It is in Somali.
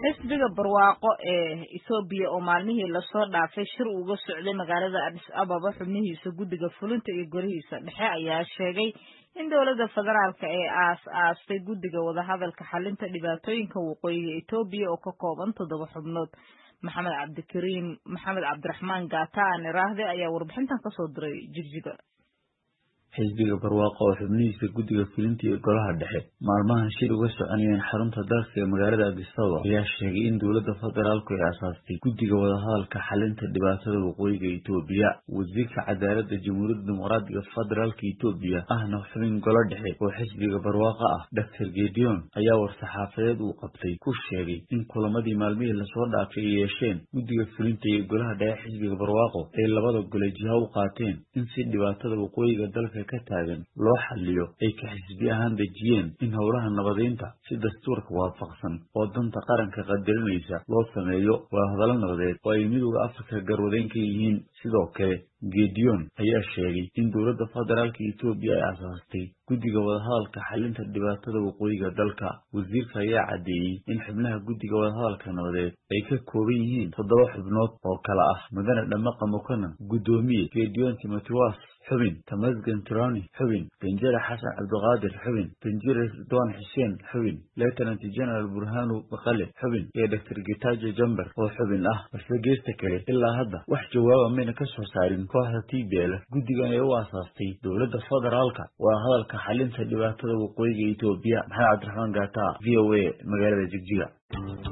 xisbiga barwaaqo ee ethoobiya oo maalmihii lasoo dhaafay shir uga socday magaalada adis ababa xubnihiisa guddiga fulinta iyo golihiisa dhexe ayaa sheegay in dowladda federaalka ee aas aastay guddiga wadahadalka xalinta dhibaatooyinka waqooyiga etoobiya oo ka kooban toddoba xubnood maxamed cabdikariim maxamed cabdiraxmaan gaata aan iraahde ayaa warbixintan kasoo diray jigjiga xisbiga barwaaqo oo xubnihiisa guddiga fulinta iyo golaha dhexe maalmahan shir uga soconayeen xarunta dalka ee magaalada adisababa ayaa sheegay in dowladda federaalku ay asaastay guddiga wadahadalka xalinta dhibaatada waqooyiga etoobiya wasiirka cadaaladda jamhuuriyadda dimuqraadiga federaalka etoobiya ahna xubin golo dhexe oo xisbiga barwaaqo ah doctor gedeon ayaa war-saxaafadeed uu qabtay ku sheegay in kulamadii maalmihii lasoo dhaafay ay yeesheen guddiga fulinta iyo golaha dhexe xisbiga barwaaqo ay labada gole jiha u qaateen in si dhibaatada waqooyiga dalka ka taagan loo xaliyo ay ka xisbi ahaan dejiyeen in howlaha nabadeynta si dastuurka waafaqsan oo danta qaranka qadarinaysa loo sameeyo wadahadallo nabadeed oo ay midooda afrika garwadeyn ka yihiin sidoo kale gedeon ayaa sheegay in dowladda federaalka etoobiya ay asaastay guddiga wadahadalka xalinta dhibaatada waqooyiga dalka wasiirka ayaa caddeeyey in xubnaha guddiga wadahadalka nabadeed ay ka kooban yihiin toddoba xubnood oo kale ah mudane dhamaqa mukanan guddoomiye gedeon timotiwas xubin tamasgan tironi xubin danjere xasan cabdiqaadir xubin danjere ridwan xuseen xubin lieutenant general burhanu bakale xubin iyo doctor gitajo jamber oo xubin ah balse geesta kale ilaa hadda wax jawaaba mayna ka soo saarin kooxda t b l guddigan ee u aasaastay dowladda federaalka waa hadalka xalinta dhibaatada waqooyiga etoobiya maxamed cabdiraxmaan gaata v o a magaalada jigjiga